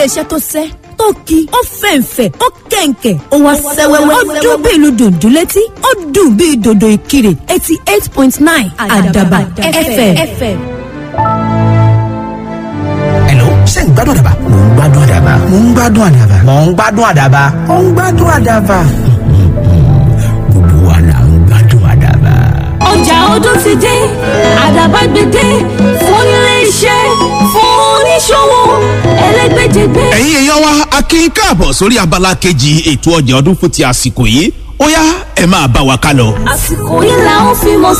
iléeṣẹ́ tó sẹ́ tó ki ó fẹ̀ǹfẹ̀ ó kẹ̀ǹkẹ̀ ó wá sẹ́wẹ́wẹ́ ó dún bí ìlú dùndún létí ó dùn bí dòdò ìkirè eighty eight point nine àdàbà fm. Hello, ṣé ń gbádùn àdàbà? Mò ń gbádùn àdàbà. Mò ń gbádùn àdàbà. Mò ń gbádùn àdàbà. Mò ń gbádùn àdàbà. Gbogbo wa là ń gbádùn àdàbà. ọjà ọdún ti dé àdàbà gbèdé fún iléeṣẹ́ fún oníṣòwò ẹlẹ́gbẹ́jẹgbẹ́. ẹ̀yin èèyàn wa a kí i káàbọ̀ sórí abala kejì ètò ọjà ọdún fún ti àsìkò yìí ó yá ẹ máa bá wa ká lọ. àsìkò yìí là ń fi mọ̀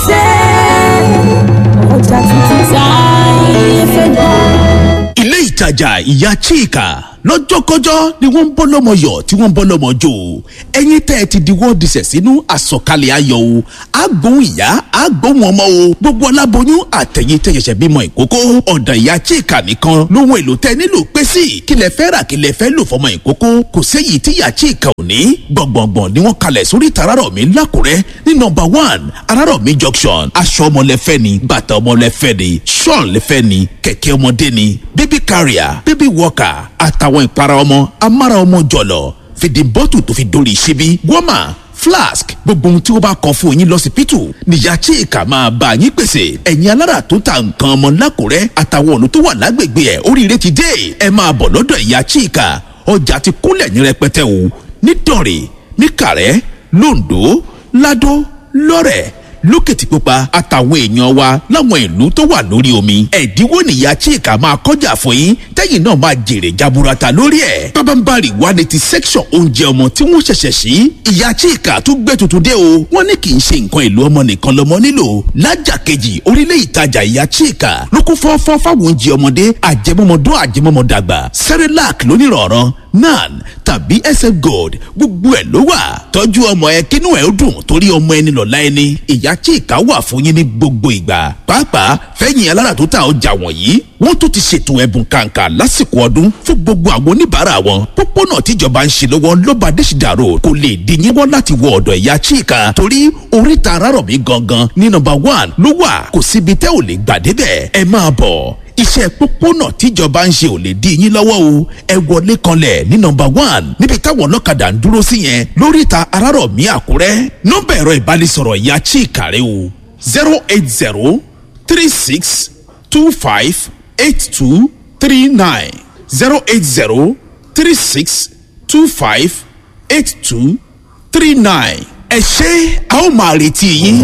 sẹ́ ọjà tuntun tá ayé fẹ́ gbọ́. ilé ìtajà ìyá chika lọ́jọ́kọ́jọ́ ni wọ́n ń bọ́ lọ́mọ yọ̀ tí wọ́n ń bọ́ lọ́mọ jò ẹ̀yin tẹ́ ẹ ti di wọ́n disẹ̀ sínú àsọ̀kalẹ̀ ayọ̀ o àgbóhùn ìyá àgbóhùn ọmọ o gbogbo aláboyún àtẹ̀yìn tẹ́ ṣẹ̀ṣẹ̀ bímọ ìkókó ọ̀dọ̀ ìyá chika nìkan lóhun èlò tẹ́ nílò pé sí kí lẹ fẹ́ rà kí lẹ fẹ́ lò fọmọ ìkókó kò séyìí tí ìyá chika ò ní gbọ̀ngbọ̀ngbọ̀n ni wọ́n kalẹ̀ sórí tararọ̀ mi lákùrẹ́ ní nọmba one ararọ̀ mi junction aṣọ ọmọ lẹ́fẹ́ ni bàtà ọmọ lẹ́fẹ́ ni ṣọ́ọ̀n lẹ́fẹ́ ni kẹ̀kẹ́ ọmọdé ni baby carrier baby walker àtàwọn ìpara ọmọ amára ọmọ jọ̀lọ̀ fìdí bọ́tù tó fi dórí ṣíbí wọ́mà flask gbogbo ohun tí ó bá kọ fún yín lọ́sibítù níyà chika máa bá yín pèsè ẹ̀yin alára tó ta nǹkan ọmọ lákùrẹ́ àtàwọn ọ̀nà tó wà lágbègbè ẹ̀ oríire ti dé ẹ máa bọ̀ lọ́dọ̀ ìyá chika ọjà ti kúnlẹ̀ ní rẹpẹtẹ o nítorí níkàrẹ́ londo lado lọ́rẹ̀ lókìtìpupa àtàwọn èèyàn wa láwọn ìlú tó wà lórí omi ẹ̀dínwó nìyá chika máa kọjá fún yín tẹ́yìn náà máa jèrè jaburata lórí ẹ̀ pábánbárì wà ní ti section oúnjẹ ọmọ tí wọ́n ṣẹ̀ṣẹ̀ sí ìyá chika tún gbé tuntun dé o wọ́n ní kì í ṣe nǹkan èlò ọmọ nìkan lọ́mọ nílò lájà kejì orílẹ̀ ìtajà ìyá chika ló kún fọ́fọ́ fáwọn oúnjẹ ọmọdé àjẹmọ́mọdún àjẹmọ́mọdàgbà cerelac lónìrọ̀rọ̀ nan tàbí sf gold gbogbo ẹ̀ ló wà tọ́jú ọmọ ẹ kínú ẹ̀ ó dùn torí ọmọ ẹni lọ́la ẹni ìyá chika wà fún yín ní gbogbo ìgbà pàápàá fẹ́yìn alára tó ta ọjà wọ̀nyí wọ́n tún ti ṣètò ẹ̀bùn kàǹkà lásìkò ọdún fún gbogbo àwọn oníbàárà wọn pópónà tíjọba ń ṣe lọ́wọ́ lọ́ba adésìdá road kò lè dín yín wọ́n láti wọ ọ̀dọ̀ ìyá chika torí oríta arárọ̀mí gangan ní nọmba one ló wà kò síbi tẹ́ ò lè gbà débẹ̀ ẹ máa bọ̀ iṣẹ́ pópónà tíjọba ń ṣe ò lè dí yín lọ́wọ́ o ẹ wọlé kanlẹ̀ ní nọmba one níbi táwọn ọlọ́kadà ń dúró sí yẹn lóríta arárọ̀mí àkúrẹ́ nọ́mbà ẹ̀rọ ìbánisọ̀rọ̀ ìyá chika rẹ o zero eight zero three six two five eight two three nine zero eight zero three six two five eight two three nine ẹ ṣé a ó máa retí yín.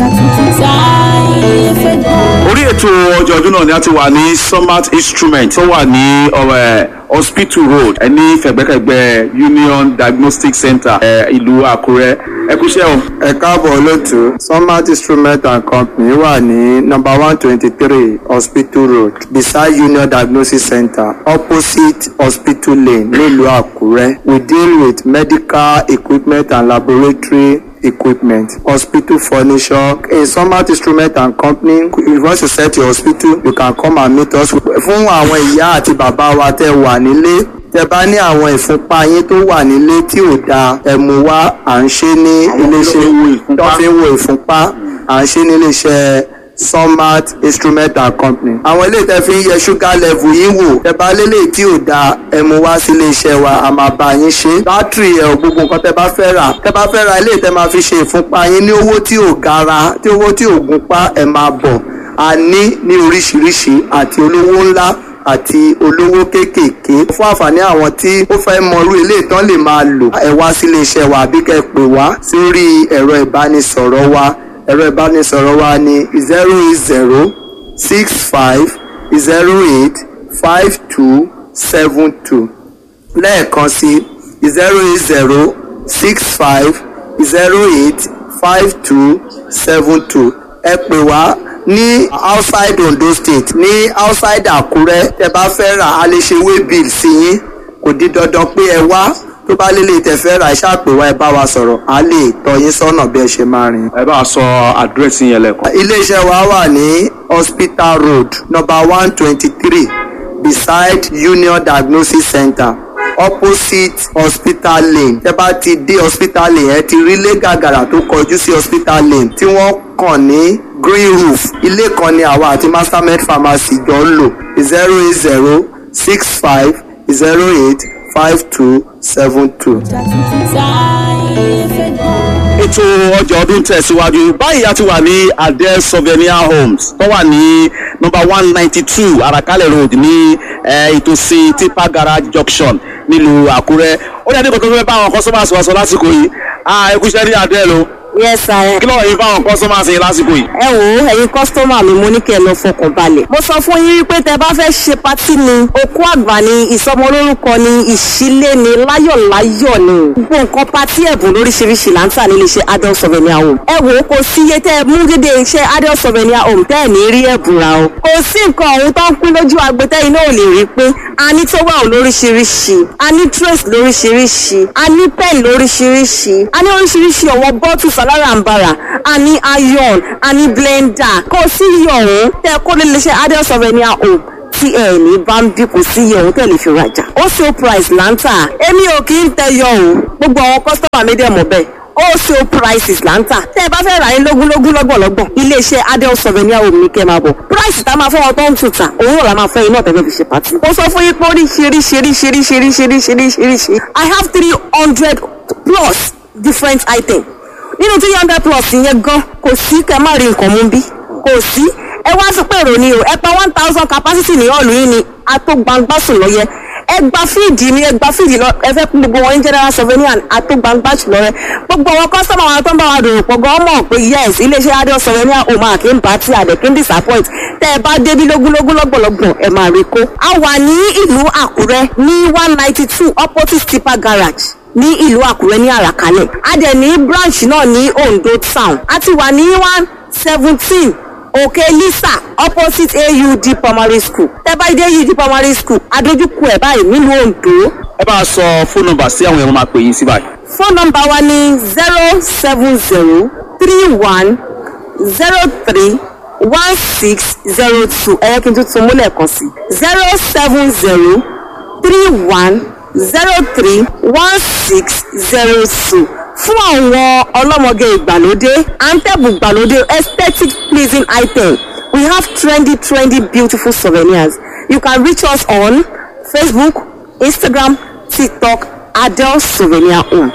orí ètò ọjọ́ ọdún náà ni a ti wà ní summit instrument tó wà ní ọ̀rẹ́ hospital road ẹni fẹ̀gbẹ́kẹ̀gbẹ́ union diagnostic center ẹ̀ ìlú àkúrẹ́ ẹ kúṣẹ́ o. ẹ káàbọ̀ olóòtú sunmat instrument and company wà ní number one twenty three hospital road beside union diagnosis center opposite hospital lane nílùú àkúrẹ́ we deal with medical equipment and laboratory equipment hospital furniture in sunmat instrument and company if you want to set your hospital you can come and meet us fún àwọn ìyá àti bàbá wa tẹ wà nílé tẹ bá ní àwọn ìfúnpá yín tó wà nílé tí ò dáa ẹ mú wá à ń ṣe ní iléeṣẹ́ tó fi ń wo ìfúnpá à ń ṣe ní iléeṣẹ́ sunmat instrument and company. àwọn ilé tẹ fi ń yẹ sugar level yín wò tẹ bá lélẹ̀ tí ò dáa ẹ mú wá sí iléeṣẹ́ wa a máa bá yín ṣe. bátìrì ẹ̀ gbogbo nǹkan tẹ bá fẹ́ rà tẹ bá fẹ́ ra ilé tẹ máa fi ṣe ìfúnpá yín ní owó tí ò gara tí owó tí ò gúnpá ẹ máa bọ̀ a ní ní oríṣiríṣi àti olówó ńlá àti olówó kéékèèké fún àǹfààní àwọn tí ó fẹ́ mọrú ilé ìtàn lè máa lò ẹ wá sí iléeṣẹ́ wa àbí kẹ́ ẹ pè wá sórí ẹ̀rọ ìbánisọ̀rọ̀ wa ẹ̀rọ ìbánisọ̀rọ̀ wa ní zero eight zero six five zero eight five two seven two lẹ́ẹ̀kan sí zero eight zero six five zero eight five two seven two ẹ pè wá ní outside Ondo state ní outside Àkúrẹ́ tẹ bá fẹ́ rà á lè ṣe way bill sí yín kò di dandan pé ẹ wá tó bá lélẹ̀ tẹ fẹ́ rà ẹ ṣàpè wá ẹ bá wa sọ̀rọ̀ á lè tọ́ yín sọ́nà bí ẹ ṣe máa rìn. ẹ bá a sọ àdírẹ́sì yẹn lẹ́kọ̀ọ́. iléeṣẹ́ wa wà ní hospital road number one twenty three beside union diagnosis center opposite hospital lane tẹ bá ti dé hospital lane ẹ ti rí ilé gàgàrà tó kọjú sí hospital lane tí wọ́n kàn ní green roof ilé kan ni àwa àti mastermed pharmacy jọ ń lò zero eight zero six five zero eight five two seven two. ètò ọjà ọdún tẹ̀síwájú báyìí a ti wà ní adele souvenir homes tó wà ní nọmba one ninety two arakalẹ̀ road ní eh, ìtòsí tipa garage junction nílùú àkúrẹ́ ó dẹ̀ ní kòtò fẹ́ bá àwọn customers wa sọ lásìkò yìí ah ẹ kú iṣẹ́ ní adele o yes sir kí lọ́wọ́ yìí fáwọn customers yìí lásìkò yìí. ẹ wò ó ẹ̀yin kọ́sítọ́mà mi mo ní kẹ́ ẹ lọ fọkàn balẹ̀. mo sọ fún yín wípé tẹ bá fẹ́ ṣe patí ni okú àgbà ni ìsọmọlórúkọ ni ìṣílé ni láyọ̀láyọ̀ ni gbogbo nǹkan patí ẹ̀bùn lóríṣiríṣi là ń tà nílé iṣẹ́ adult souvenir home. ẹ wò ó kò sí iye tẹ ẹ mú dédé iṣẹ́ adult souvenir home tẹ́ ẹ̀ ní rí ẹ̀bùn ra o. kò sí nǹkan ọ̀hún tó ń pín lójú agbẹ́tẹ́ iná ò lè rí pé a ní towel lóríṣiríṣi a ní trace lóríṣiríṣi a ní pen lóríṣiríṣi a ní oríṣiríṣi ọ̀wọ́ bottles alárànbarà a ní iron a ní blender kò sí iye ọ̀hún tẹ́ kó lè lè ṣe adult souvenir home tí ẹ ní bá ń bí kò sí iye ọ̀hún tẹ́ lè fi rajà ó ṣe price là ń tà èmi ò kì í tẹyọ o gbogbo àwọn kọ́sítọ́mà mi dẹ̀ mọ̀ bẹ́ẹ̀ wholesale prices là ń tà tẹ́ ẹ bá fẹ́ rà ní lógúnlógún lọ́gbọ̀lọ́gbọ̀n iléeṣẹ́ adel souvenir home ní kẹ́ máa bọ̀ price tá a máa fẹ́ wọn tó ń tuta òun náà la máa fẹ́ iná tẹ́fẹ́ fi ṣe pàtì. mo sọ fún yín pé oríṣiríṣiríṣiríṣiríṣiríṣiríṣi i have three hundred plus different items nínú three hundred plus yẹn gan kò sí kẹ́ má rí nǹkan mú bí kò sí ẹ wá sí pèrò ni o ẹ pa one thousand capacity ní ọ̀lù yìí ni a tó gbangba sùn lọ́yẹ ẹ gba fíìdì ni ẹ gba fíìdì lọ ẹ fẹ́ kún gbogbo wọn ní general souvenir a tó gbangba sùn lọ́yẹ gbogbo àwọn kọ́sọ́mù àwọn tó ń bá wa dòrò pọ̀ gan mọ̀ pé yes iléeṣẹ́ adé souvenir o máa kí n bá tí àdẹ̀ kí n disappoint tẹ́ ẹ bá débi lógúnlógún lọ́gbọ̀lọ́gbọ̀n ẹ máa rí kó. a wà ní ìlú àkúrẹ́ ní one ninety two opposite tipa garage ní ìlú àkúrẹ́ ní àràkálẹ̀ a dẹ̀ ní branch náà ní ondo town a ti wà ní one seventeen òkè lisa opposite aud primary school tẹ́bá dé aud primary school adójúkú ẹ̀ báyìí nílùú ondo. ẹ bá a sọ fóònù nọmba sí àwọn èèyàn máa pè yín sí báyìí. fóònù nọmba wa ní zero seven zero three one zero three one six zero two ẹ̀yẹ́ kí n tún tún múlẹ̀ kan sí zero seven zero three one zero three one six zero two fún àwọn ọlọ́mọge ìgbàlódé antẹ́bù ìgbàlódé aesthetic pleasing item we have trendy trendy beautiful souvenirs you can reach us on facebook instagram tiktok adele souvenir home.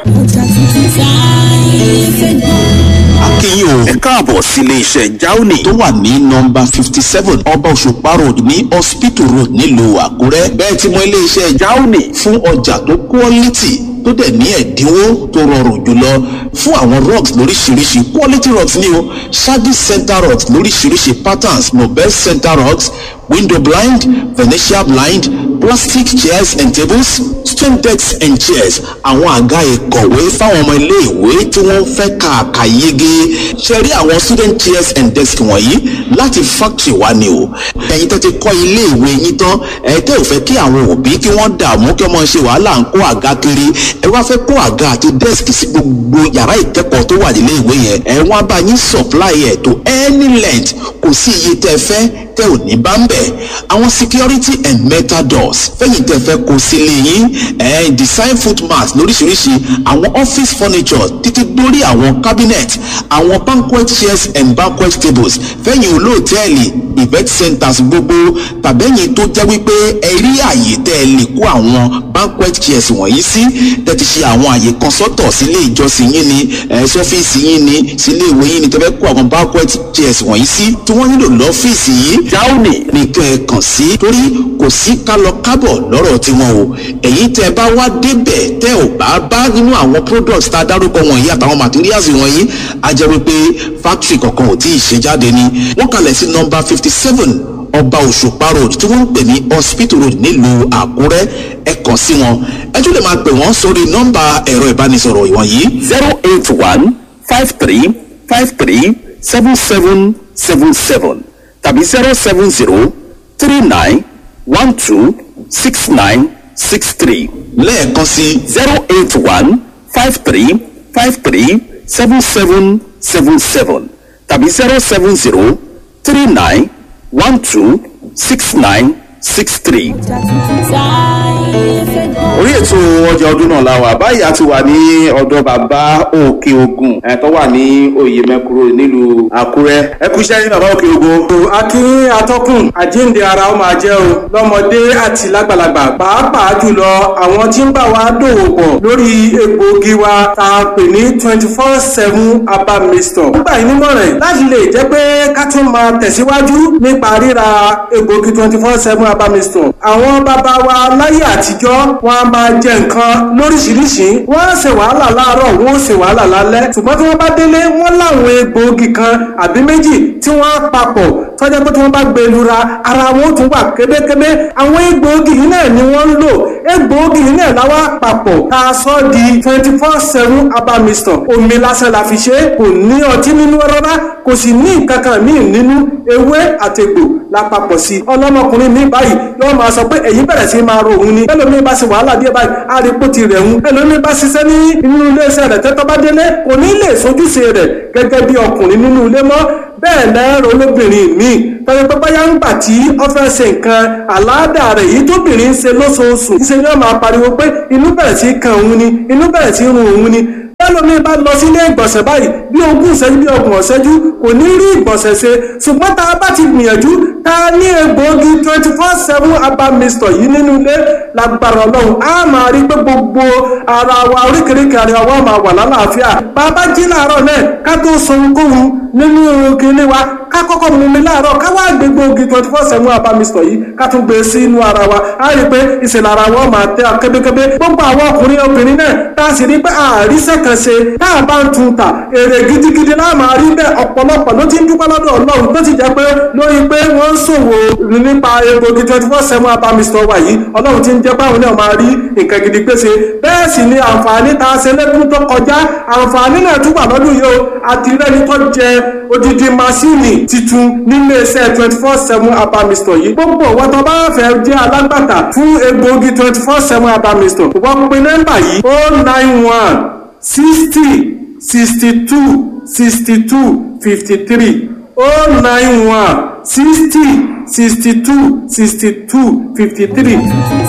akínyìn o ẹ káàbọ̀ sílé iṣẹ́ jauni tó wà ní nọmba fifty seven ọba òṣùpá road ní hospital road nílùú àkúrẹ́ bẹ́ẹ̀ tí mo ilé iṣẹ́ jauni fún ọjà tó quality tó dẹ̀ ní ẹ̀dínwó tó rọrùn jùlọ fún àwọn rugs lóríṣiríṣi quality rugs ní o shaggy center rugs lóríṣiríṣi patterns nobel center rugs window blind venetian blind plastic chairs and tables stone decks and chairs àwọn àga ìkọ̀wé fáwọn ọmọ iléèwé tí wọ́n fẹ́ kàkà yege ṣe rí àwọn student chairs and desks wọ̀nyí láti factory wa ni o ẹ̀yin tó ti kọ́ iléèwé yín tán ẹ̀ tẹ́ ò fẹ́ kí àwọn òbí kí wọ́n dààmú kí wọ́n ṣe wàhálà ń kó àga kiri ẹ wá fẹ́ kó àga àti desk sí gbogbo yàrá ìkẹ́kọ̀ọ́ tó wà nílé ìwé yẹn ẹ wọ́n á bá yín supply ẹ̀ tó any length kò sí iye tẹ́ fẹ́ tẹ́ ò ní bá ń bẹ̀ àwọn security and metal doors fẹ́yìn tẹ́ fẹ́ kó sílé yín ẹ̀ design foot mat lóríṣiríṣi àwọn office furniture títí dórí àwọn cabinet àwọn banquet chairs and banquet tables fẹ́yìn olóòtẹ́ẹ̀lì event centers gbogbo tàbẹ́yìn tó jẹ́ wípé ẹ rí àyè tẹ́ ẹ lè kó àwọn banquet chairs wọ̀nyí sí tẹ́ ti ṣe àwọn àyè kan sọ́tọ̀ sílé ìjọsìn yín ni ẹ̀ sọ́fíìsì yín ni sílé ìwé yín ni tẹ́ fẹ́ kó àwọn banquet chairs wọ̀nyí sí tí wọ́n nílò lọ́fíìsì yìí jáwùnì nìkan ẹ̀ kàn sí torí kò sí kálọ kábọ̀ lọ́rọ̀ tiwọn o èyí tẹ́ bá wá débẹ̀ tẹ́ ò bá bá nínú àwọn products tá a dárúkọ wọ̀nyí àtàwọn materials wọ̀nyí a jẹ́ wípé factory kankan ò tí ì ṣe jáde ni wọ́n kalẹ̀ sí number fifty seven ọba òṣùpá road tí wọ́n ń pè ní hospital road nílùú àkúrẹ́ ẹ kàn sí wọn ẹ tún lè máa pè wọ́n sórí nọ́mbà ẹ̀rọ ìbánisọ̀rọ̀ ìwọ̀nyí. zero eight one five three five three seven seven seven seven tàbí zero seven zero three nine one two six nine six three lẹ́ẹ̀kan sí zero eight one five three five three seven seven seven seven tàbí zero seven zero three nine one two six nine six three. ó orí ètò ọjà ọdún náà la wà báyìí a ti wà ní ọ̀dọ̀ bàbá òkè ogun ẹ̀ tó wà ní oyè mẹ́kúrò nílùú àkúrẹ́ ẹ kú iṣẹ́ ní bàbá òkè ogun. akí atọ́kùn àjíǹde ara ó máa jẹ́ o lọ́mọdé àti lágbàlagbà pàápàá jùlọ àwọn tí ń bá wa dòwò pọ̀ lórí egbòogi wa tá a pè ní twenty four seven herbal mixture. nígbà yìí nímọ̀ràn láti lè jẹ́ pé ká tún máa tẹ̀síwájú nípa ríra egbòogi twenty four seven herbal mixture. àwọn bàbá wa láyé àtijọ́ wọn a máa jẹ nǹkan lóríṣiríṣi wọ́n á ṣe wàhálà láàárọ̀ wọ́n ó ṣe wàhálà lálẹ́ ṣùgbọ́n tí wọ́n bá délé wọ́n láwọn egbòogi kan àbí méjì tí wọ́n á papọ̀ tọ́jà pé tí wọ́n bá gbé lura ara wọn ó tún wà kébékébé àwọn egbòogi yìí náà ni wọ́n ń lò egbòogi yìí náà láwa papọ̀ tá a sọ di twenty four seven herbal mixture omi lásán la fi ṣe é kò ní ọtí nínú rárá kò sì ní nǹkan kan míì nínú ewé àtẹ̀gbò la papọ̀ sí ọlọ́mọkùnrin mi báyìí yóò máa sọ pé èyí bẹ̀rẹ̀ sí máa ro òun ni ẹlòmíì bá ṣe wàhálà díẹ̀ báyìí á rí pò ti rẹ̀ ń ẹlòmíì bá ṣiṣẹ́ ní inú iléeṣẹ́ rẹ̀ tẹ́tọ́ bá délé kò ní lè sojúṣe rẹ̀ gẹ́gẹ́ bí ọkùnrin nínú ilé mọ́ bẹ́ẹ̀ lẹ́rọ olóbìnrin míì tọ́jú pé báyà ń gbà tí ó fẹ́ ṣe nǹkan àláàdà rẹ̀ yìí tóbìnrin ń ṣe lóṣooṣù ṣe ni wọ́n máa pariwo pé inú bẹ̀rẹ̀ sí kan òun ni inú bẹ̀rẹ̀ sí run òun ni ẹlòmíín bá lọ sílé ìgbọ̀nsẹ̀ báyìí bí ogún ìṣẹ́jú bí ọgbọ̀n ìṣẹ́jú kò ní rí ìgbọ̀nsẹ̀ ṣe ṣùgbọ́n tá a bá ti gbìyànjú tá a ní egbòogi twenty four seven herbal mixture yìí nínú ilé lágbára ọlọ́run á máa rí pé gbogbo ara wa oríkèéríkèé ara wa máa wà lálàáfíà bàbá jí láàárọ̀ náà ká tó sọ ohunkóhun nínú kinní wa ká kọ́kọ́ mú mi láàárọ̀ ká wá gbé gbòógì twenty four seven herbal mixture yìí ká tún gbé sí inú ara wa á rí pé ìṣẹ̀lẹ̀ ara wa máa tẹ́ kébékébé gbogbo àwọn ọkùnrin obìnrin náà tá a sì rí pé àríṣẹ́ kan ṣe tá a bá ń tun ta èrè gidigidi náà máa rí bẹ́ẹ̀ ọ̀pọ̀lọpọ̀ ló ti ń dúpẹ́ lọ́dọ̀ ọlọ́run tó ti jẹ́ pé lórí pé wọ́n ń ṣòwò nípa egbògi twenty four seven herbal mixture wa yìí ọlọ́run ti ń jẹ́ báwọn náà máa rí nǹkan gidi pèsè bẹ́ẹ̀ sì ni àǹfààní tá a ṣe lẹ́kùn tó kọjá àǹfààní náà tún wà lọ́dún yìí o àti rẹ́ni tó jẹ odidi masini titun nílé iṣẹ́ twenty four seven herbal mixture yìí gbogbo wọn tó bá fẹ́ jẹ́ alágbàtà fún egbògi twenty four seven herbal mixture wọ́n pe nọ́mbà yìí o nine one sixty sixty two sixty two fifty three o nine one sixty sixty two sixty two fifty three.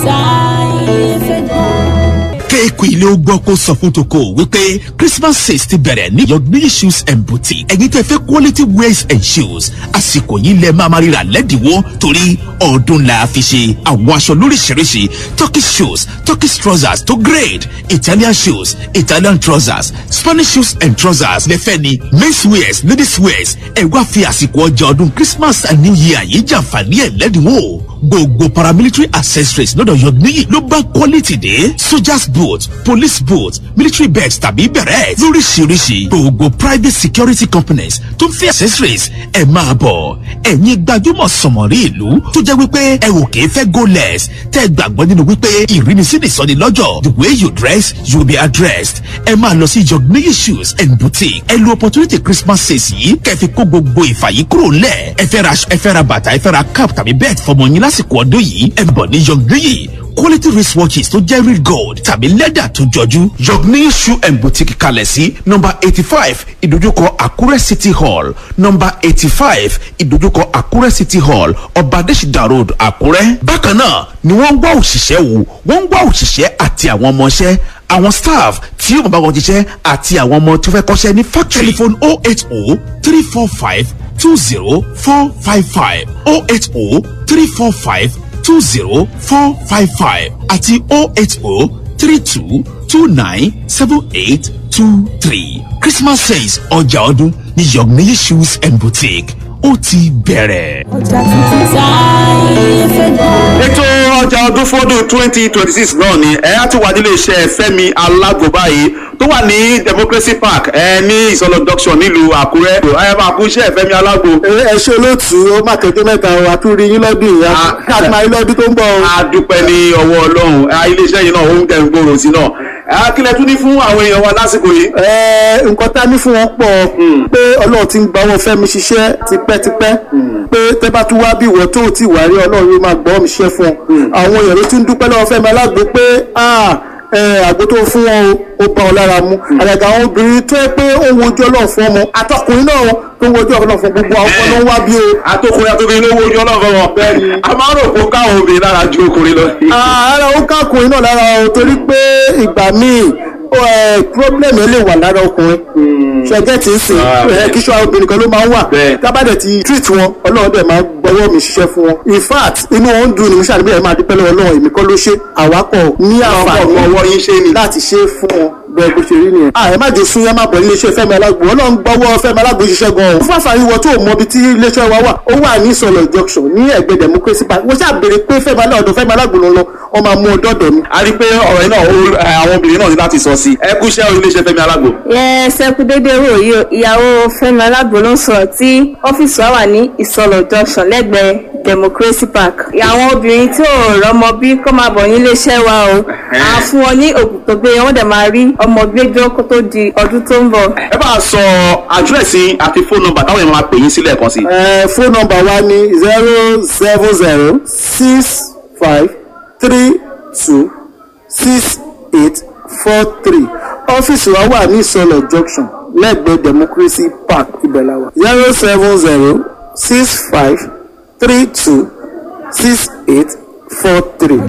kéèkù ilé ó gbọ́ kó sọ fún toko wípé christmas sales ti bẹ̀rẹ̀ ní yọ̀gbìn shoes and boutique ẹ̀yin tẹ́ fẹ́ quality wears and shoes àsìkò yìí lẹ máa ma ríra lẹ́dínwó torí ọdún la fi ṣe àwọn aṣọ lóríṣiríṣi turkish shoes turkish trousers to grade italian shoes italian trousers spanish shoes and trousers lẹ́fẹ̀ ni men's wears ladies wears ẹ̀ wá fi àsìkò ọjà ọdún christmas and new year yìí jàǹfààní ẹ̀ lẹ́dínwó gbogbo paramilitary accessories lọ́dọ̀ yọ̀gbìn ló bá quality dé soldiers boot police boot military bags tàbí bẹ̀rẹ̀ lóríṣiríṣi gbogbo private security companies tó ń fi accessories ẹ̀ máa bọ̀ ẹ̀yin gbajúmọ̀ sọ̀mọ̀rí ìlú tó jẹ́ wípé ẹ ò kìí fẹ́ go less tẹ́ gbàgbọ́ nínú wípé ìrínisí nìsọ́ni lọ́jọ́ the way you dress you be addressed ẹ máa lọ sí yọ̀gbìn shoes and boutique ẹ lo opportunity christmas sales yìí kẹfì kó gbogbo ìfàyí kúrò lẹ̀ ẹ fẹ́ ra ẹ fẹ́ ra bàtà ẹ fẹ́ ra cap tàbí bẹ́ẹ̀ fọmọ yín lásìkò ọdún yìí ẹ bọ̀ ní yọ̀gbìn quality wristwatches tó jẹ́ real gold tàbí lẹ́dà tó jọjú. yọ̀gbìn shoe and boutique kalẹ̀ sí nọmba eighty five ìdójúkọ àkúrẹ́ city hall nọmba eighty five ìdójúkọ àkúrẹ́ city hall ọba adésìdá road àkúrẹ́. bákan náà ni wọ́n ń wá òṣìṣẹ́ wò wọ́n ń wá òṣìṣẹ́ àti àwọn ọmọọṣẹ́ àwọn staff tí yóò bá wọn jíṣẹ́ àti àwọn ọmọ tó fẹ́ kọ́ṣẹ́ ní factory. telephone oh eight oh three four five two zero four five five oh eight oh three four five two zero four five five àti oh eight oh three two two nine seven eight two three christmas sales ọjà ọdún ní yọ̀gbìn shoes and boutique ó ti bẹ̀rẹ̀. ọjà tuntun táyé fẹ́ gbọ́. ètò ọjà ọdún fọdún twenty twenty six náà ni ẹ á ti wà nílé iṣẹ́ fẹ́mi alágbo báyìí tó wà ní democracy park ẹ ní ìsọlọ junction nílùú àkúrẹ́ ẹ máa kú iṣẹ́ fẹ́mi alágbo. ẹ ṣe olóòtú ó má kéde mẹ́ta o àtúrí yín lọ́dún yìí káàdì máa yín lọ́dún tó ń bọ̀ o. a dúpẹ́ ní ọwọ́ ọlọ́run ẹ, iléeṣẹ́ yìí náà ó ń tẹ̀ ń gbòòrò sí náà ẹ, kílẹ̀ tún ní fún àwọn èèyàn wa lásìkò yìí. ẹ nǹkan tá a ní fún wọn pọ̀ pé ọlọ́run ti ń gba wọn fẹ́mi ṣiṣẹ́ tipẹ́tipẹ́ pé tẹ́ bá tún wá bí ìwọ tó ti wà rí ọlọ́run yóò máa gbọ́ mi ṣiṣẹ́ fún ọ àwọn èèyàn ló ti ń dúpẹ́ lọ́wọ́ fẹ́mi alágbo pé ah ẹ, àgbo tó fún wọn o ó bá wọn lára mu àgàgà àwọn obìnrin tó yẹ pé ó ń wojú ọlọ́run fún ọmọ àtọkùnrin náà tó ń wojú ọlọ́run fún gbogbo àwọn ọmọ ló ń wá bí o. àtòkùnrin àtòkùnrin ló wojú ọlọ́run wọn. a máa ń rò pé ó káwọn obìnrin lára ju ọkùnrin lọ. ara ó kákùnrin náà lára o torí pé ìgbà míì ó, ẹ, problem yẹn lè wà lára ọkùnrin ṣẹgẹ́ tí ń sìn ẹ, kí ṣọ́ obìnrin kan ló máa ń wà tábàdẹ̀ ti treat wọn ọlọ́run dẹ̀ máa gbọ́wọ́ mi ṣiṣẹ́ fún wọn in fact inú wọn ń dùn ní mo ṣàdébẹ̀ yẹn máa dúpẹ́ lọ́wọ́ ọlọ́run èmi kọ́ ló ṣe àwákọ̀ ní àǹfààní ọwọ́ yín ṣe ni. láti ṣe é fún wọn bẹ́ẹ̀ bó ṣe rí nìyẹn. a ẹ má jẹ sun yẹn má bọ̀ níléeṣẹ́ fẹ́mi alágbo ọlọ́run gbọ́wọ́ fẹ́mi alágbo ṣiṣẹ́ gan o. fún àǹfààní wọ tó mọ ibi tí iléeṣẹ́ wa wà ó wà ní ìsọ̀lọ̀ junction ní ẹ̀gbẹ́ democracy park wọ́n ṣáà béèrè pé fẹ́mi alágbo fẹ́mi alágbo ló ń lọ wọ́n máa mú ọdọ́ dọ̀ mi. a rí i pé ọ̀rọ̀ yìí náà ó- ẹ, àwọn obìnrin náà ní láti sọ sí i. ẹ kú iṣẹ́ iléeṣẹ́ fẹ́mi alágbo. yẹ sẹkú dédé wò yìí o ìyàwó fẹmi alágbo ló ń sọrọ tí ọfíìsì wa wà ní ìsọlọ junction lẹgbẹẹ democracy park àwọn obìnrin tí ò rọmọ bí kó máa bọ̀ nílé iṣẹ́ wa o à ń fún wọn ní òògùn tó gbé wọn dẹ̀ máa rí ọmọ gbẹjọ́ kó tó di ọdún tó ń bọ̀. ẹ bá a sọ àdírẹ́sì àti fóònù nọmbà táwọn èèyàn máa pè yín sílẹ̀ kan sí. ẹ fóònù nọmba wa ní zero seven zero six five three two six eight four three ọ́fíìsì wa wà ní ìsọlọ̀ junction lẹ́gbẹ̀ẹ́ democracy park ibẹ̀láwa zero seven zero six five three two six eight four three.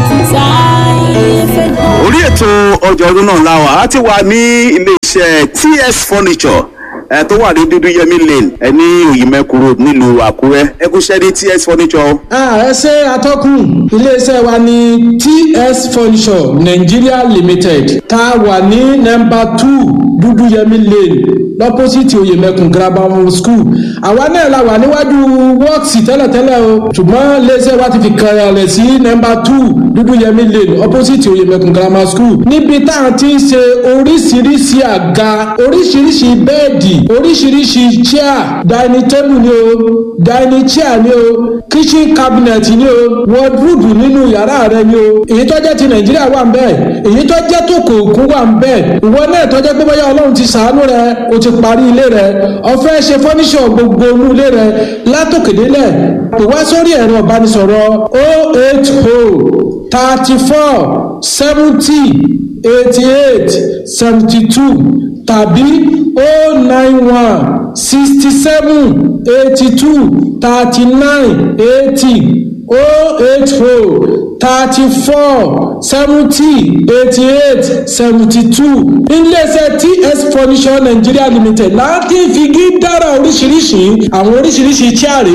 orí ètò ọjà ọdún náà la wà á ti wà ní iléeṣẹ́ ts furniture ẹ tó wà ní dúdú yẹmí lane ẹ ní òyìnbẹ́kù road nílùú àkúrẹ́ ẹ kú iṣẹ́ ní ts furniture o. Ah, ẹ ṣe atọ́kùn iléeṣẹ́ wa ní ts furniture nigeria limited tá a wà ní nọmba two dúdúyẹmí lane lọ́pọ́sìtì oyèmẹkùn grammar school àwa náà la wà níwájú wọ́ọ̀sì tẹ́lẹ̀tẹ́lẹ̀ o ṣùgbọ́n iléeṣẹ́ wa ti fi kàrẹ̀ sí nọmba two dúdúyẹmí lane opposite oyèmẹkùn grammar school níbi tá a ti ń ṣe oríṣiríṣi àga oríṣiríṣi bẹ́ẹ̀dì oríṣiríṣi chair dining table ni o dining chair ni o kitchen cabinet ni o wardrobe nínú yàrá rẹ ni o èyí tó jẹ́ ti nàìjíríà wà ń bẹ́ẹ̀ èyí tó jẹ́ tó kò kún wà ń bẹ́ẹ̀ ìwọ náà tó jẹ́ pé bóyá ọlọ́run ti sàánú rẹ o ti parí ilé rẹ ọ̀fẹ́ ṣe fọ́níṣọ̀ gbogbo inú ilé rẹ látòkèdélẹ̀ pè wá sórí ẹ̀rọ ìbánisọ̀rọ̀ o eight o thirty four seventy eighty eight seventy two tàbí o nine one sixty seven eighty two thirty nine eighty o eight o thirty four seventy eighty eight seventy two iléeṣẹ́ ts furniture nigeria limited láti figi dára oríṣiríṣi àwọn oríṣiríṣi chaare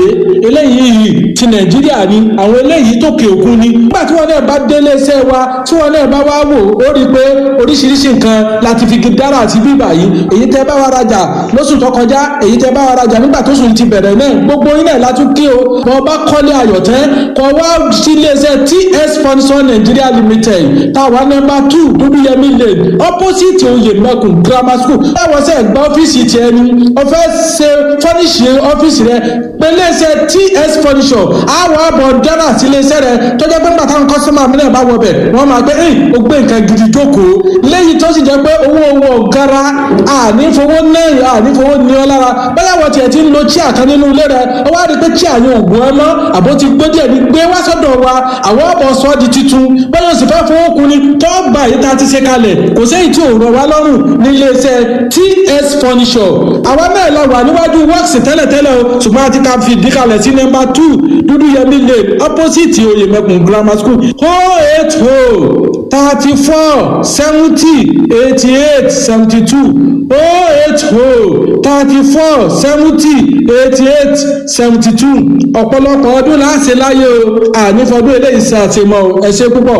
eléyìí ti nàìjíríà ni àwọn eléyìí tòkè òkun ni nígbà tí wọn náà bá dé iléeṣẹ́ wa tí wọn náà bá wá wò ó rí i pé oríṣiríṣi nǹkan láti figi dára àti bíbà yìí èyí tẹ́ bá wa rajà lóṣù tó kọjá èyí tẹ́ bá wa rajà nígbà tó sùn ti bẹ̀rẹ̀ náà gbogbo yín náà látún kí o bọ́ bá kọ́lé ayọ̀tẹ́ kọ́ wá sí iléeṣẹ́ ts furniture nigeria limited táwa nọmba two dúdúyẹmí lane opposite oyè mẹkùn grammar school báwọn sẹ gba ọ́fíìsì tiẹ̀ ni ọ̀fẹ́ ṣe fọ́níṣì ọ́fíìsì rẹ pé iléeṣẹ́ ts furniture àwọn àbọ̀ dára sí iléeṣẹ́ rẹ tọ́jọ́ pé nígbà táwọn kọ́sọ́mà mi náà bá wọ bẹ̀ wọ́n máa gbé ẹ̀ ó gbé nǹkan gidi jókòó léyìí tó sì jẹ́ pé owó owó ọ̀gára ànífowó náà ànífowó ní ọ lára bẹ́ẹ̀ wọ́n tiẹ̀ ti ń lo chíà kan nínú ilé rẹ ó wá rí i pé chíà yẹn ò gùn ẹ mọ́ àbó ti gbé díẹ̀ ní gbé wá sọ́dọ̀ wa àwọn ọ̀bọ̀ sọ di titun bẹ́ẹ̀ yóò sì fẹ́ fowó kun ni tó gbà yìí tá a ti ṣe kalẹ̀ kò séyìí tí ò rọ̀ wá lọ́rùn ní iléeṣẹ́ ts furniture àwa náà la wà níwájú works tẹ́lẹ̀tẹ́lẹ̀ o ṣùgbọ́n a ti ka fi ìdí kalẹ̀ sí nọ́mbà two dúdú yẹmí lane opposite oyèmẹkùn grammar school o eight o thirty four seventy eighty eight seventy two o eight o thirty four seventy eighty eight seventy two ọ̀pọ̀lọpọ̀ ọdún láti láyé o ànífọdún eléyìí ṣe àtìmọ́ ẹ ṣe púpọ̀.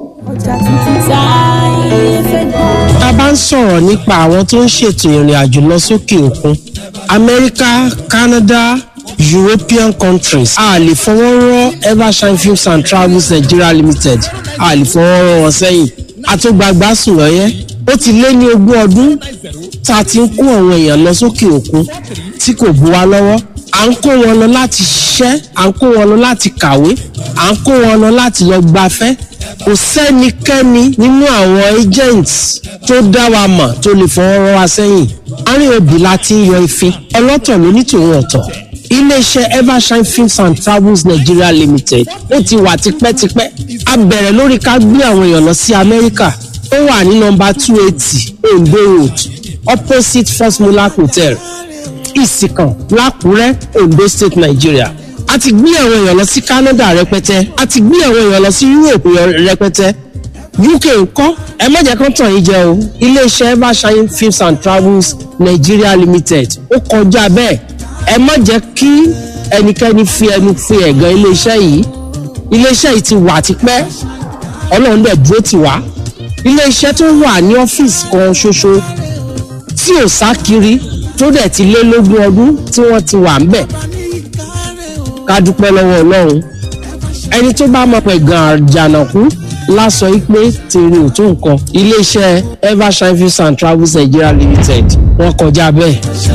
tá a bá ń sọ̀rọ̀ nípa àwọn tó ń ṣètò ìrìn àjò lọ sókè òkun amẹ́ríkà canada european countries a lè fọwọ́ rọ́ evershine films and travels nigeria limited a lè fọwọ́ rọ́ wọn sẹ́yìn àtúgbàgbà sùn lọ́yẹ́ ó ti lé ní ogún ọdún tá a ti ń kó àwọn èèyàn lọ sókè òkun tí kò bu wa lọ́wọ́ à ń kó wọn lọ láti ṣiṣẹ́ à ń kó wọn lọ láti kàwé à ń kó wọn lọ láti lọ gbafẹ́ kò sẹ́nikẹ́ni nínú àwọn agents tó dá wa mọ̀ tó lè fọwọ́ rọ́ wa sẹ́yìn àárín òbí la ti ń yọ ìfín ọlọ́tọ̀ ló ní tòun ọ̀tọ̀ iléeṣẹ́ evershine films and travels nigeria limited ó ti wà tipẹ́tipẹ́ a bẹ̀rẹ̀ lórí ká gbé àwọn èèyàn lọ sí amẹ́ríkà ó wà ní nọmba two eighty ondo road opposite first mulak hotel ìsìkàn lákùrẹ́ ondo state nigeria a ti gbé àwọn èèyàn lọ sí canada rẹpẹtẹ a ti gbé àwọn èèyàn lọ sí europe rẹpẹtẹ uk ńkọ́ ẹ má jẹ́ kán tàn yín jẹ o iléeṣẹ́ evershine films and travels nigeria limited ó kọjá bẹ́ẹ̀ ẹ má jẹ́ kí ẹnikẹ́ni fi ẹnu fi ẹ̀gàn iléeṣẹ́ yìí iléeṣẹ́ yìí ti wà tipẹ́ ọlọ́run dẹ̀ dúró tì wá iléeṣẹ́ tó wà ní ọ́fíìsì kan ṣoṣo tí ò sá kiri tó dẹ̀ ti lé lógún ọdún tí wọ́n ti wà ń bẹ̀ ká dúpẹ́ lọ́wọ́ ọlọ́run ẹni tó bá mọ̀ pé gan àjànàkú lásọ pé tèrè ò tó nǹkan iléeṣẹ́ evershine films and travels nigeria limited wọ́n kọjá bẹ́ẹ̀.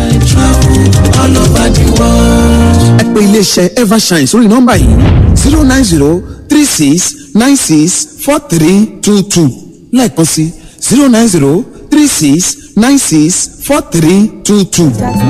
ẹ pè iléeṣẹ́ evershine sórí nọ́mbà yìí zero nine zero three six nine six four three two two lẹ́ẹ̀kan sí zero nine zero three six nine six four three two two.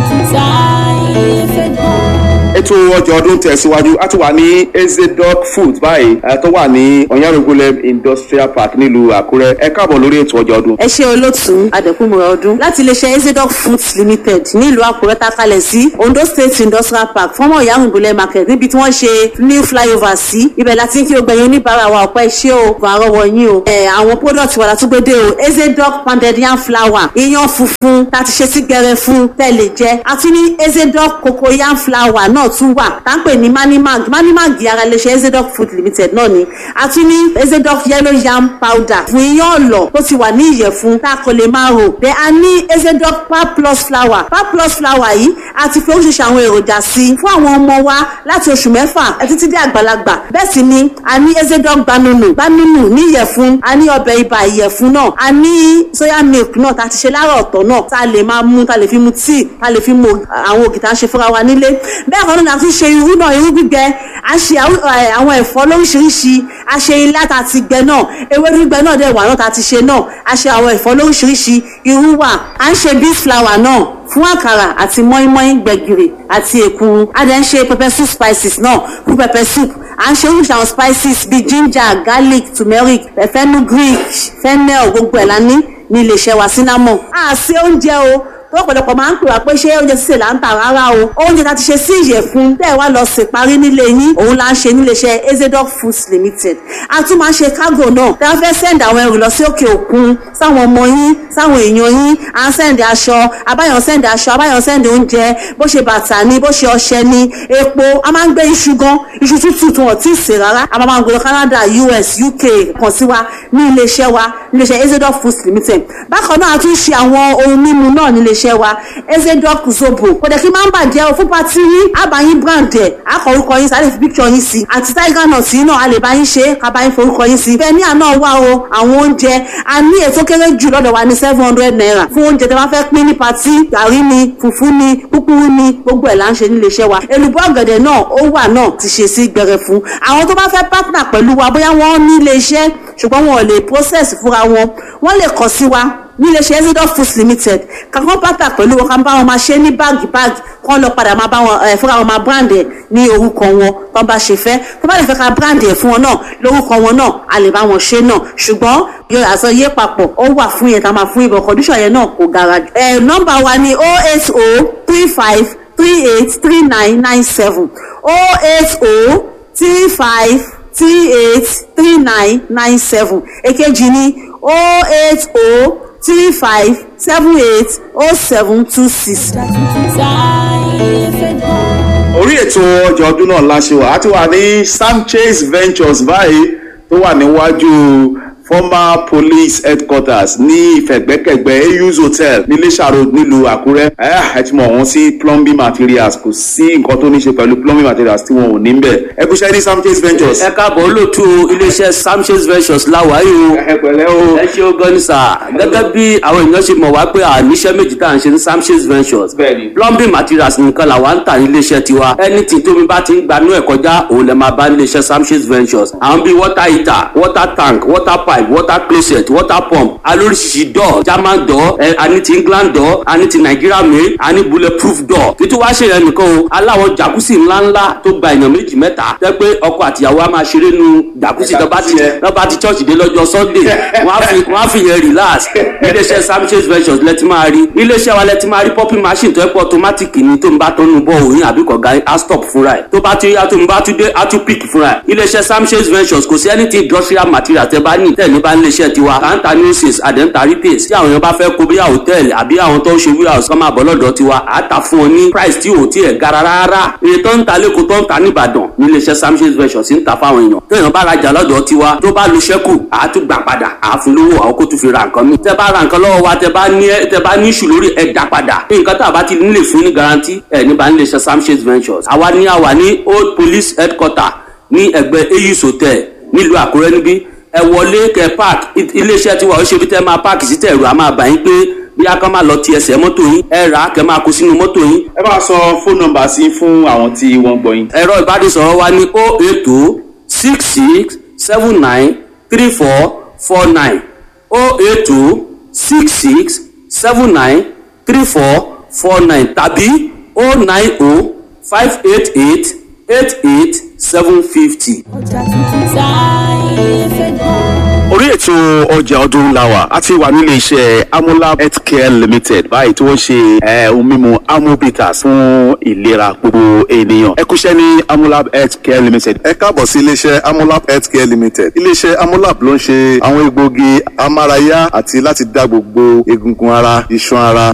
ètò ọjà ọdún tẹ̀síwájú a ti wà ní ezedoc food báyìí eh, tó wà ní ọ̀yánrogolem industrial park nílùú àkúrẹ́ ẹ káàbọ̀ lórí ètò ọjà ọdún. ẹ ṣe olótùú adẹkùnmọ̀ ọdún láti iléeṣẹ́ ezedoc foods limited nílùú àkúrẹ́ takalẹ̀ sí ondo state industrial park fọ́mọ̀ ìyáhùnbólẹ̀ market níbi tí wọ́n ṣe new flyover sí ibẹ̀ láti kí o gbẹ̀yìn oníbàárà wa ọ̀pẹ́ ṣé o kò àrọ́wọ́ yín o ẹ̀ àwọn product wa látúgbédé o ezedoc pounded yam flour iyán funfun tá a ti ṣe sí gbẹrẹ fún tẹ̀lé jẹ́ àti ní ezedoc cocoa yam flour náà tún wà tá ń pè ní manimag manimag ara iléeṣẹ́ ezedoc food limited náà ni àti ní ezedoc yellow yam powder fún iyán ọ̀lọ̀ tó ti wà ní ìyẹ̀fun tá a kò lè máa rò bẹ́ẹ̀ a ní ezedoc pap plus flour pap plus flour yìí a ti fi oríṣiríṣi àwọn èròjà sí i fún àwọn ọmọ wa láti oṣù mẹ́fà títí dé àgbàlagbà bẹ́ẹ̀ sì ni a ní ezedoc gbanunu gbanunu ní ìyẹ̀fun a ní ọbẹ̀ ibà ìyẹ̀fun náà a ní soya milk náà tá a ti ṣe lára ọ̀tọ̀ náà tá a lè máa mú tá a lè fi mu tíì tá a lè fi mu àwọn ògì tá a ṣe fúnra wa nílé bẹ́ẹ̀ kan náà a tún ṣe irú náà irú gbígbẹ a ṣe àwọn ẹ̀fọ́ lóríṣiríṣi a ṣe ilá tá a ti gbẹ náà ewédú gbígbẹ náà dẹ̀ wà náà tá a ti ṣe náà a ṣe àwọn ẹ̀fọ́ lóríṣiríṣi irú wà à ń ṣe beef flour náà fún àkàrà àti mọ́ínmọ́ín gbẹ̀gìrì àti èkuru a dẹ̀ ń ṣe pepper soup spices náà fún pepper soup à ń ṣe oríṣi àwọn spices bíi ginger garlic turmeric fenugreek fennel gbogbo ẹ̀ la ní ní iléeṣẹ́ wa cinnamon. a ṣe oúnjẹ o tó ọ̀pọ̀lọpọ̀ máa ń pè wá pé ṣé oúnjẹ sísè là ń tà rárá o oúnjẹ tá a ti ṣe sí ìyẹ̀fun tẹ́ ẹ wá lọ sè parí nílé yín òun là ń ṣe níléeṣẹ́ ezedoc foods limited a tún máa ń ṣe cargo náà tí a fẹ́ send àwọn ẹrù lọ sí òkè òkun sáwọn ọmọ yín sáwọn èèyàn yín à ń send aṣọ abáyọ̀ send aṣọ abáyọ̀ send oúnjẹ bó ṣe bàtà ni bó ṣe ọṣẹ ni epo a máa ń gbé iṣu gan iṣu tútù tí wọn ti sè rárá a máa ń gbé lọ canada us uk kàn sí wa ní iléeṣẹ́ wa níléeṣẹ́ ezedoc foods limited bákan náà a tún ṣe àwọn ohun mímu náà níléeṣẹ́ iléeṣẹ́ wa ezedoc zobo kò dẹ̀ kí máa ń bàjẹ́ o fún pati yín àbáyín brand ẹ̀ akọ orúkọ yín sáré fi picture yín sí àti tiger nut yín náà a lè bá yín ṣe ká bá yín forúkọ yín sí bẹ́ẹ̀ ní àná wà o àwọn oúnjẹ a ní ètò kéré jù lọ́dọ̀ wa ní seven hundred naira fún oúnjẹ tí wọ́n fẹ́ pín ní pati gàrí ni fùfú ni kúkúrú ni gbogbo ẹ̀ là ń ṣe ní iléeṣẹ́ wa èlùbọ́ ọ̀gẹ̀dẹ̀ náà ó wà náà ti ṣe sí gbẹrẹ fún àwọn tó bá fẹ́ partner pẹ̀lú wa bóyá wọ́n ní iléeṣẹ́ ṣùgbọ́n wọn ò lè process fúnra wọn wọ́n lè kàn sí wa ní iléeṣẹ́ ezidoc foods limited kankan pátá pẹ̀lú wọn kan bá wọn máa ṣe ní báàgì báàgì kán lọ padà máa bá wọn ẹ fúnra wọn máa brand ẹ ní orúkọ wọn tó bá ṣe fẹ́ tó bá lè fẹ́ ká brand ẹ fún wọn náà lórúkọ wọn náà a lè bá wọn ṣe náà ṣùgbọ́n yóò àṣọ yé papọ̀ ó wà fún yẹn ká máa fún ibọ̀ condition yẹn náà kò gara jù. ẹ nọ́mbà wa ni oh eight oh three five three eight three nine nine seven oh eight oh three five three eight three nine nine seven èkejì ni oh eight oh three five seven eight oh seven two six. orí ètò ọjà ọdún náà la ṣe wà á ti wà ní sanchez ventures báyìí tó wà níwájú former police headquarters ní ìfẹ̀gbẹ́kẹ̀gbẹ́ ayus hotel ní iléṣà road nílùú àkúrẹ́ ẹ ti mọ̀ wọ́n sí plumbing materials kò sí nǹkan tó ní ṣe pẹ̀lú plumbing materials tí wọn ò ní bẹ̀ ẹ kú ṣe ní sanchez ventures. ẹ káàbọ̀ olóòtú iléeṣẹ́ sanchez ventures láwàáyé o ẹ pẹ̀lẹ́ o ẹ ṣe o gan ni sà gẹ́gẹ́ bí àwọn èèyàn ṣe mọ̀ wá pé àníṣe méjì tá à ń ṣe ní sanchez ventures bẹ́ẹ̀ni plumbing materials nìkan làwa ń tà ní iléeṣẹ́ tiwa anything tómi bá ti ń gbanú ẹ̀ kọjá òun lè máa bá ní iléeṣẹ́ sanchez ventures àwọn bíi water heater water tank water pipe pipe water closet water pump alóríṣiríṣi door german door ẹ àní ti england door àní ti nigeria mail àní bulletproof door títí wá ṣe yẹn nìkan o aláwọ̀ jacuzzi ńláńlá tó gba èèyàn méjì mẹ́ta tẹ́ pé ọkọ àtìyàwó á máa ṣeré nu jacuzzi tó bá ti tó bá ti church dé lọ́jọ́ sunday wọ́n á fi wọ́n á fi yẹn relax iléeṣẹ́ samshes ventures lẹ́tí máa rí iléeṣẹ́ wa lẹ́tí máa rí popping machine tó ẹ́ pọ̀ automatic ni tó ń bá tọ́nu bọ́ òyìn àbí kọ̀ọ̀gá á stop fúnra ẹ̀ tó bá ti yá tó ń bá tún dé á tún pick fúnra ẹ̀ iléeṣẹ́ samshes ventures kò sí anything industrial material tẹ́ bá ní tẹ̀lé bá iléeṣẹ́ tiwa kàńtà nurses àdẹ́ńtà retails tí àwọn èèyàn bá fẹ́ kó bí hòtẹ́ẹ̀lì àbí àwọn tó ń ṣe warehouse kọ́ máa bọ̀ lọ́dọ̀ tiwa á ta fún ọ ní price tí ò tí ẹ̀ gara rárá iye tó ń ta lẹ́kọ̀ọ́ tó ń ta níbàdàn ní iléeṣẹ́ samshes ventures ń ta fáwọn èèyàn téèyàn bá rajà lọ́dọ̀ tiwa tó bá lu ṣẹ́kù á tún gbà padà á fún lówó àwọn kó tún fi ra nǹkan mi tẹ́ bá ra nǹkan lọ́wọ́ wa tẹ́ bá ní tẹ́ bá ní ìṣù lórí ẹ̀ dá padà nǹkan tá a bá ti nílè fún ní garanti ẹ̀ níbà ní iléeṣẹ́ samshes ventures àwa ní àwa ní old police headquarter ní ẹgbẹ́ eyus hotel nílùú àkúrẹ́ níbí ẹ wọlé kẹ park iléeṣẹ́ tiwa ó ṣe bí tẹ́ máa park sí tẹ̀rù a máa bà yín pé bí a kan máa lọ ti ẹsẹ̀ mọ́tò yín ẹ rà á kẹ máa kó sínú mọ́tò yín. ẹ bá sọ fóònù nọ́mbà sí fún àwọn tí wọ́n gbọ́ yín. ẹ̀rọ ìbánisọ̀rọ̀ wa ní o eight o six six seven nine three four four nine o eight o six six seven nine three four four nine tàbí o nine o five eight eight eight eight seven fifty. ọjà tuntun táyé fẹ́ gbọ́. orí ètò ọjà ọdún làwà a ti wà nílé iṣẹ́ amolab healthcare limited báyìí tí wọ́n ṣe eh, ohun mímu amobitas fún ìlera gbogbo ènìyàn ẹ kúṣẹ́ ní amolab healthcare limited. ẹ káàbọ̀ sí iléeṣẹ́ amolab healthcare limited iléeṣẹ́ amolab ló ń ṣe àwọn egbòogi amárayá àti láti dá gbogbo egungun ara iṣan ara